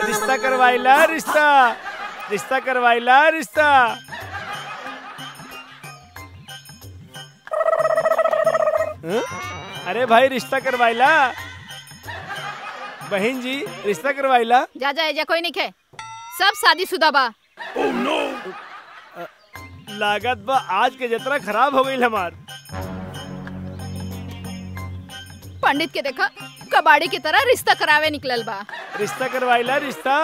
रिश्ता करवाइला रिश्ता रिश्ता करवाइला रिश्ता हं? अरे भाई रिश्ता करवाइला बहन जी रिश्ता करवाइला जा जा एजा कोई नहीं खे सब शादीशुदा बा लागत बा आज के जतरा खराब हो गई हमार पंडित के देखा कबाड़ी की तरह रिश्ता करावे निकलल बा रिश्ता करवाइला रिश्ता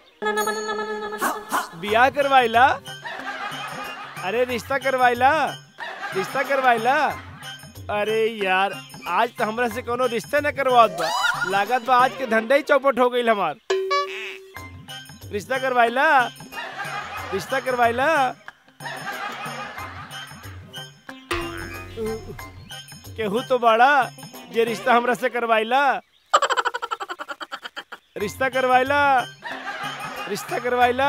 बियाह करवाइला अरे रिश्ता करवाइला रिश्ता करवाइला अरे यार आज तो हमरा से कोनो रिश्ता न करवात बा लागत बा आज के धंधा ही चौपट हो गई हमार रिश्ता करवाइला रिश्ता करवाइला केहू तो बड़ा जे रिश्ता हमरा से करवाइला रिश्ता करवाइला रिश्ता करवाइला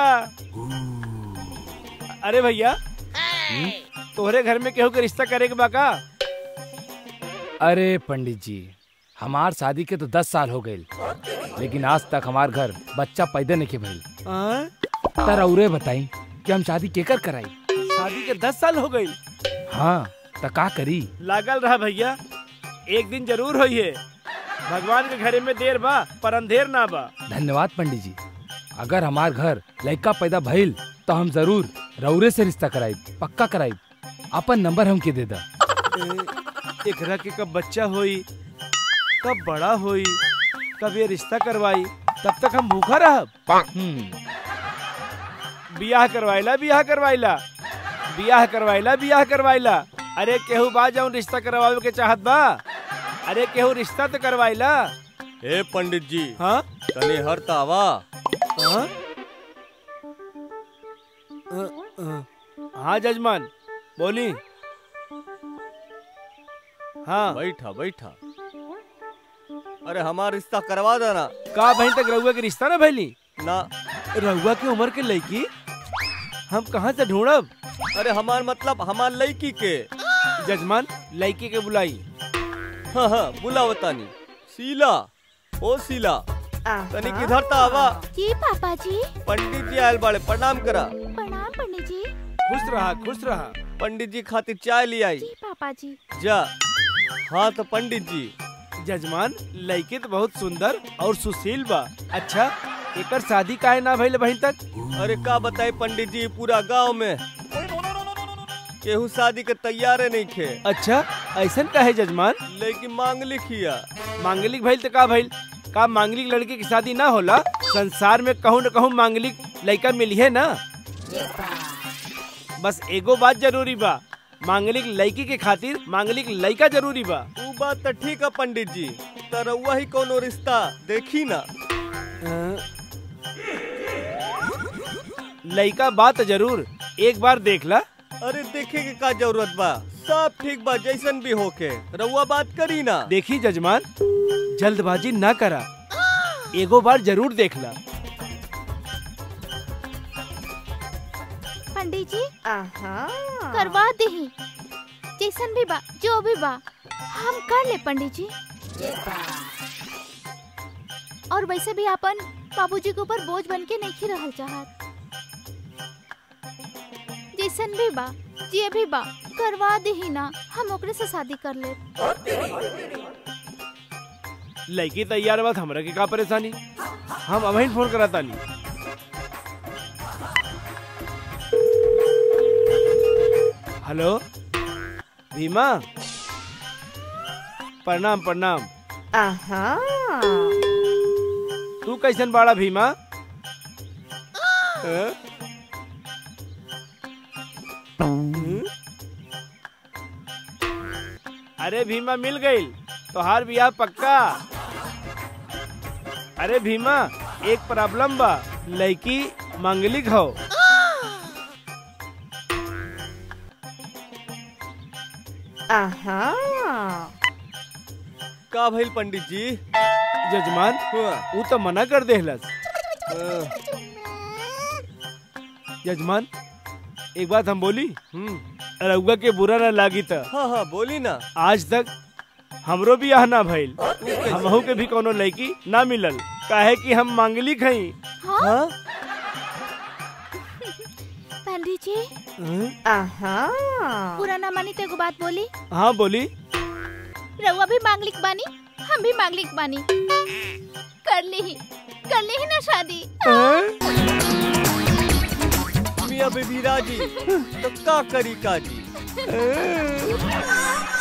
अरे भैया तोहरे घर में केहू के रिश्ता करे के बा का अरे पंडित जी हमार शादी के तो दस साल हो गए लेकिन आज तक हमार घर बच्चा पैदा नहीं के भइल हाँ? तर औरे बताई कि हम शादी केकर कराई शादी के दस साल हो गई हाँ त का करी लागल रहा भैया एक दिन जरूर होई है भगवान के घरे में देर बा पर अंधेर ना बा धन्यवाद पंडित जी अगर हमार घर लड़का पैदा भइल तो हम जरूर रौरे से रिश्ता कराई पक्का कराई अपन नंबर हमके दे दा ए, एकरा के कब बच्चा होई कब बड़ा होई कब ये रिश्ता करवाई तब तक हम भूखा रहब हम्म, बियाह करवाइला बियाह करवाइला बियाह करवाइला बियाह करवाइला अरे केहू बा जाऊं रिश्ता करवावे के चाहत बा अरे केहू रिश्ता तो करवाइला ए पंडित जी हाँ तनी हर आवा हाँ अ, अ, हाँ जजमान बोली हाँ बैठा बैठा अरे हमारा रिश्ता करवा देना का बहन तक रहुआ के रिश्ता ना भैली ना रहुआ की उम्र के लड़की हम कहाँ से ढूंढब अरे हमार मतलब हमार लड़की के जजमान लड़की के बुलाई हाँ हाँ बुलाओ तानी शीला ओ शीला तनी किधर ता आवा जी पापा जी पंडित जी आयल बाड़े प्रणाम करा प्रणाम पंडित जी खुश रहा खुश रहा पंडित जी खातिर चाय ले आई जी पापा जी जा हाँ तो पंडित जी जजमान लड़की तो बहुत सुंदर और सुशील बा अच्छा एकर शादी काहे ना भइल बहन तक अरे का बताई पंडित जी पूरा गांव में केहू शादी के तैयारे नहीं खे अच्छा ऐसन काहे जजमान लेकिन मांग लिखिया मांगलिक भइल तो का भइल का मांगलिक लड़की की शादी ना होला संसार में कहूँ न कहूँ मांगलिक लड़का मिलिए ना बस एगो बात जरूरी बा मांगलिक लड़की के खातिर मांगलिक लड़का जरूरी बा ऊ बात तो ठीक है पंडित जी तर वही कोनो रिश्ता देखी ना लड़का बात जरूर एक बार देख ला अरे देखे के का जरूरत बा सब ठीक बा जैसन भी होके रउआ बात करी ना देखी जजमान जल्दबाजी ना करा एगो बार जरूर देख ला पंडित जी करवा दे जैसन भी बा जो भी बा हम कर ले पंडित जी और वैसे भी अपन बाबूजी के ऊपर बोझ बन के नहीं रहल चाहत जैसन भी बा जे भी बा करवा दे ही ना हम ओकरे से शादी कर ले लड़की तैयार बात हमरा के का परेशानी हम अभी फोन करा तानी हेलो भीमा प्रणाम प्रणाम तू कैसन बाड़ा भीमा हैं? हम्म? अरे भीमा मिल गई तोहार बियाह पक्का अरे भीमा एक प्रॉब्लम बा लड़की मांगलिक हो का भइल पंडित जी जजमान हुआ ऊ तो मना कर देहलस हाँ, जजमान एक बात हम बोली हम्म रउआ के बुरा ना लागी त हाँ हाँ बोली ना आज तक हमरो बियाह ना भइल हमहू के भी कोनो लड़की ना मिलल काहे कि हम मांगलिक हई हाँ हाँ पंडित जी पूरा ना मानी तो एगो बात बोली हाँ बोली रउआ भी मांगलिक बानी हम भी मांगलिक बानी कर ली ही कर ली ही ना शादी मियाँ बेबी राजी तो का करी काजी